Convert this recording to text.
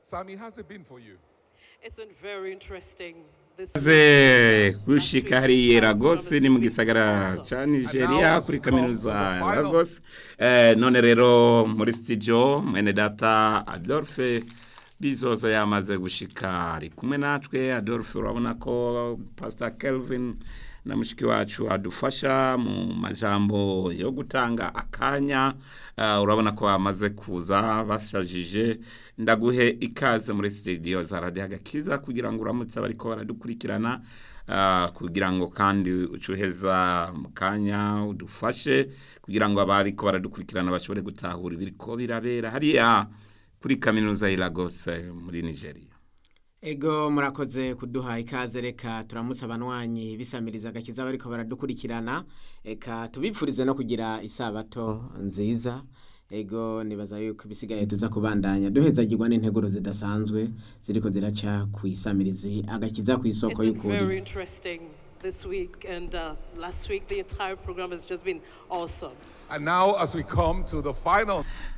Sammy, how's it been for you? It's been very interesting. This ze week. gushika Last week, hariya our Lagos program ni mu has been gisagara awesome. ca And Nigeria now as kuri we come kaminuza to the ya final- Lagos eh, none rero muri studio mwene data Adolphe bizoza yamaze gushika ari kumwe natwe Adolphe urabona ko Pastor Kelvin na mushiki wacu adufasha mu majambo yo gutanga akanya uh, urabona ko bamaze kuza bashajije ndaguhe ikaze muri studio za Radio Agakiza kugira ngo uramutse bariko baradukurikirana uh, kugira ngo kandi ucuheza mu kanya udufashe kugira ngo abariko baradukurikirana bashobore gutahura ibiriko birabera hariya kuri kaminuza ya Lagos eh, muri Nigeria Ego murakoze kuduha ikaze reka turamutse abanwanyi bisamiriza agakiza bariko baradukurikirana eka tubipfurize no kugira isabato nziza ego nibaza yuko ibisigaye tuza kubandanya duhezagirwa n'integuro zidasanzwe ziriko ziraca ku isamirizi agakiza ku It's isoko been very y'ukuri interesting this week and uh, last week. The entire program has just been awesome. And now, as we come to the final